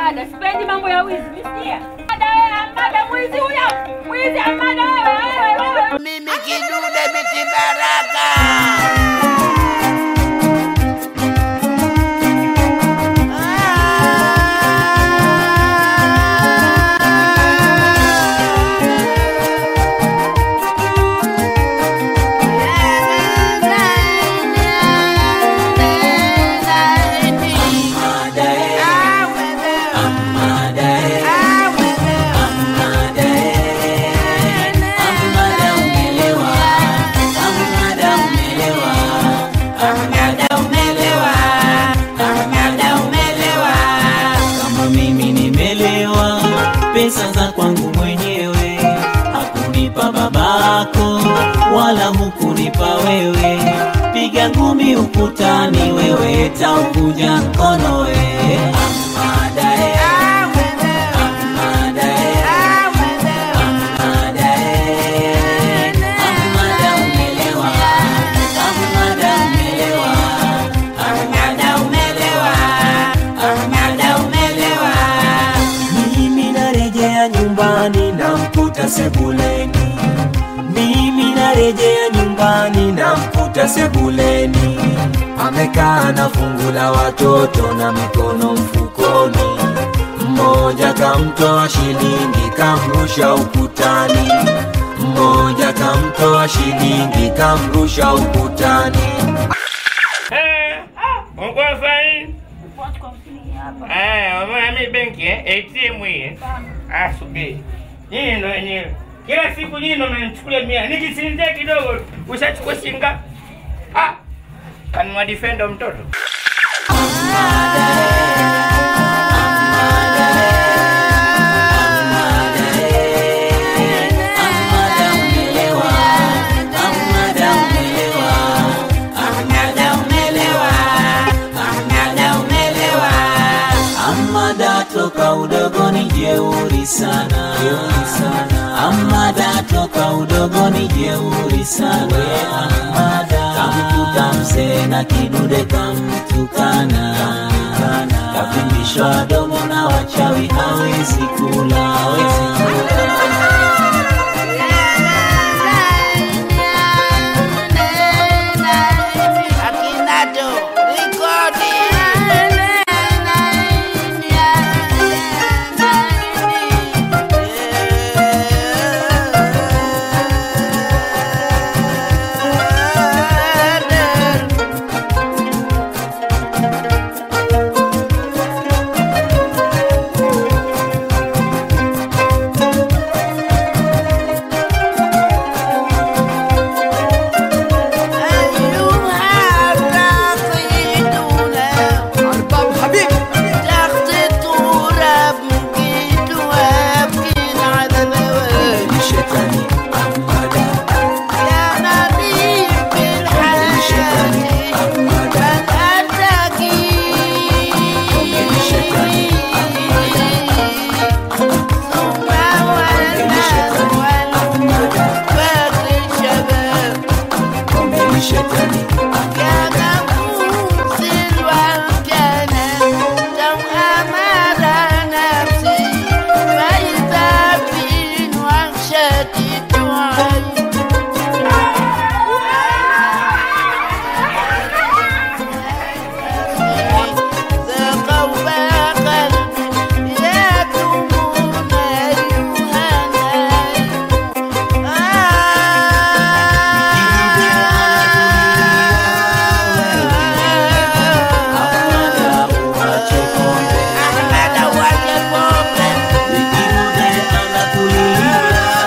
Amada, sipendi mambo ya wizi, msikia? Amada wewe, Amada mwizi huyo. Mwizi Amada wewe, wewe, wewe. Mimi kidude biti baraka. kama mimi nimelewa, pesa za kwangu mwenyewe, hakunipa babako wala hukunipa wewe. Piga ngumi ukutani, wewe taukuja mkono we Amada, eh. Amada, eh. Amada, eh. Amada, umelewa. Amada, umelewa. Amada, umelewa. Amada, umelewa. Mimi narejea nyumbani namkuta sebuleni, mimi narejea nyumbani namkuta sebuleni, amekaa na fungu la watoto na mikono mfukoni, mmoja kamtoa shilingi kamrusha ukutani, mmoja kamtoa shilingi kamrusha ukutani. Uko fine? Eh, umeona mimi benki eh? ATM hii. eh? Ah, subiri. Nyinyi ndo wenyewe. Kila siku nyinyi ndo mnanichukulia mia. Nikisinzia kidogo ushachukua shinga. Ah. Kanunua defender mtoto. Amada toka udogoni jeuri sana, jeuri sana. Amada toka udogoni jeuri sana. Amada kamkuta mzee na kidude kamtukana, kavimbishwa domo na wachawi hawezi kula, hawezi kula. Akinato, rekodi. Shetani Amada Komeni Shetani Amada uache pombe Vikirude anakulilia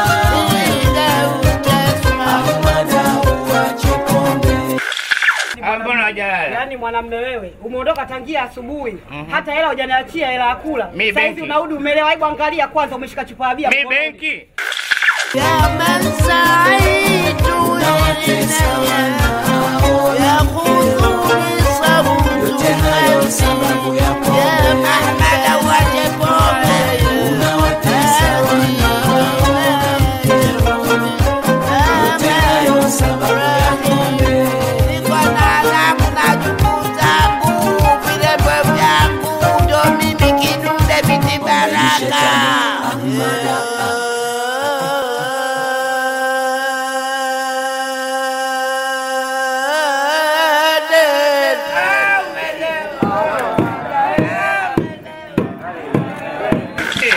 Amada uache pombe Ah, mbona hajalala? Yaani mwanamume wewe umeondoka tangia asubuhi hata hela hujaniachia hela ya kula. Mi Sasa hivi benki. unarudi umelewa. Hebu angalia kwanza, umeshika chupa ya bia Mi mkononi. benki. يا من سعيد يقولني صوت Yote hayo sababu ya يا pombe محمد وجبه Unawatesa Yote hayo sababu ya pombe niko na alamu na jukuu zangu, vilembo vyangu, ndo mimi kidude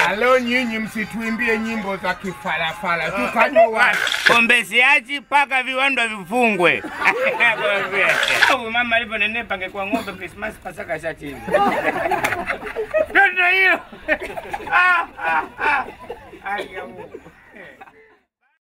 na leo nyinyi msituimbie nyimbo za kifarafara, tukanywa wapi? Pombe siachi mpaka viwanda vifungwe. Au mama alivyonenepa angekuwa ng'ombe Krismasi Pasaka shachini. Ndio hiyo. Ah, ah, ah. Ai, ya Mungu.